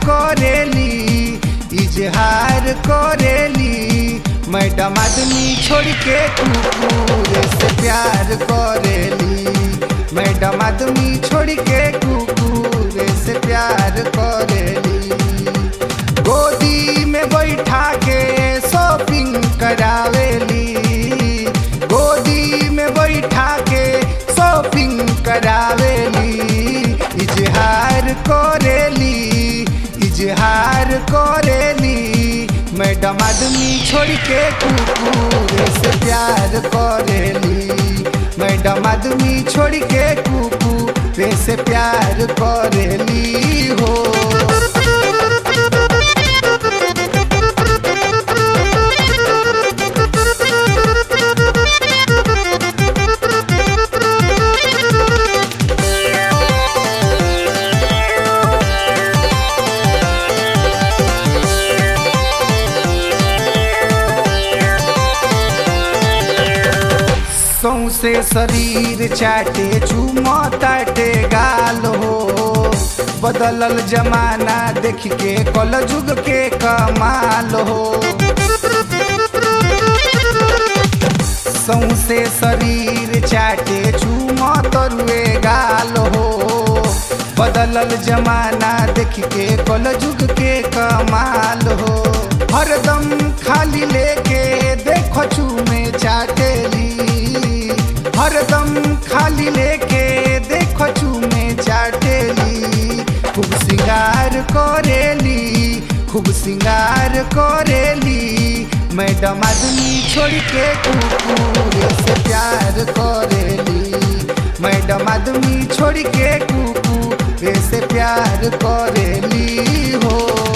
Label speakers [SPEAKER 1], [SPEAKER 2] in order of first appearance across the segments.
[SPEAKER 1] करेली इजहार करेली मैडम आदमी छोड़ के कुकुर से प्यार करेली मैडम आदमी छोड़ के कुकुर से प्यार करेली गोदी में बैठा के शॉपिंग करावेली गोदी में बैठा के शॉपिंग करावेली इजहार करेली इजहार करेली मैडम आदमी छोड़ के कुकुर से प्यार करेली मैडम आदमी छोड़ के कुकुर से प्यार करेली हो सौसे शरीर चाटे चूमो ताटे गाल हो बदलल जमाना देख के कल जुग के कमाल हो सौसे शरीर चाटे चूमो तरुए गाल हो बदलल जमाना देख के कल जुग के कमाल हो हरदम खाली लेके देखो चूमे चाटेली हरदम खाली लेके देखो चूमे चाटेली खूब सिंगार करेली खूब सिंगार करेली मैडम आदमी छोड़ के कुकुर से प्यार करेली मैडम आदमी छोड़ के कुकुर से प्यार करेली हो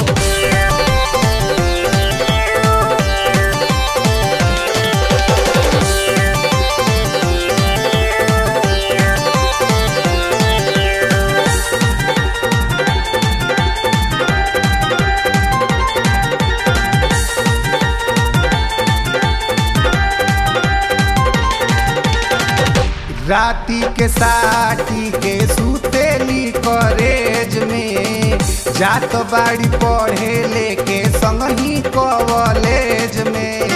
[SPEAKER 1] राती के साटी के सुतेली कॉलेज में जात बाड़ी पढ़े लेके संग ही कॉलेज में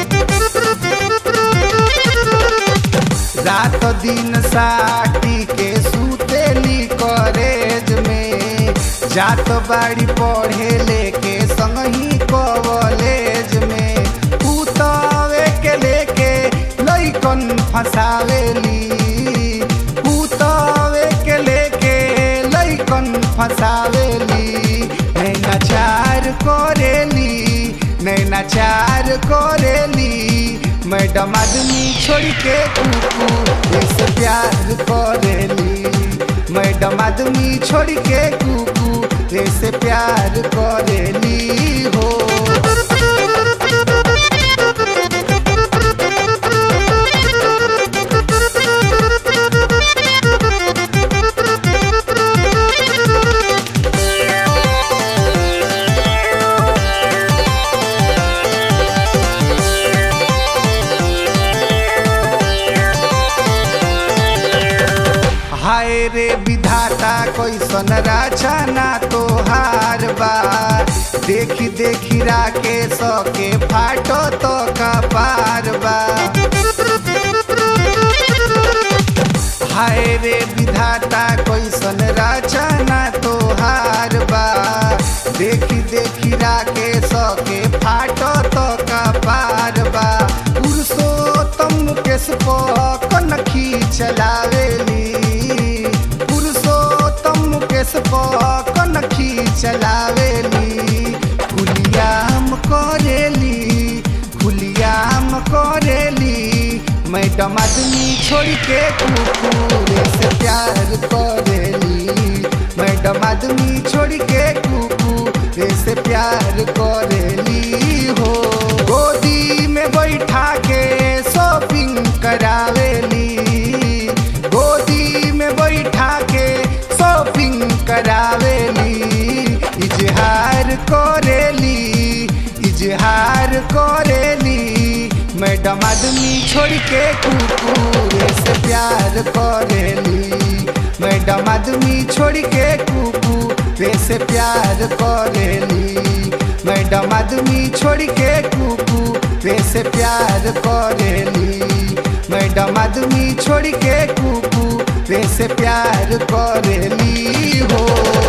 [SPEAKER 1] रात दिन साटी के सुतेली कॉलेज में जात बाड़ी पढ़े लेके संग ही कॉलेज में उतावे के लेके लइकन फसावेली उतावे के लेके लइकन फसावेली नैनाचार करेली नैनाचार करेली मैडम आदमी छोड़ के कुकुर से प्यार करेली मैडम आदमी छोड़ के कुकुर से प्यार करेली हो हाय रे विधाता कैसन रचना तोहार बा देखी देखी राके सके फाटो तो कपार बा हाय रे विधाता कैसन रचना तोहार बा देखी देखी राके सके फाटो तो कपार बा पुरुषोत्तम केस कनखी चलावेली पुरुषोत्तम केस कनखी चलावेली खुलियाम करेली खुलियाम करेली मैडम आदमी छोड़ के कुकुर से प्यार करेली मैडम आदमी छोड़ के कुकुर से प्यार करेली हो गोदी में बैठा के शॉपिंग करावेली गोदी में बैठा के शॉपिंग करावेली इजहार करेली इजहार करेली मैडम आदमी छोड़ के कुकुर से प्यार करेली मैडम आदमी छोड़ के कुकुर से प्यार करेली से प्यार करेली मैडम आदमी छोड़ के कुकू रे से प्यार करेली हो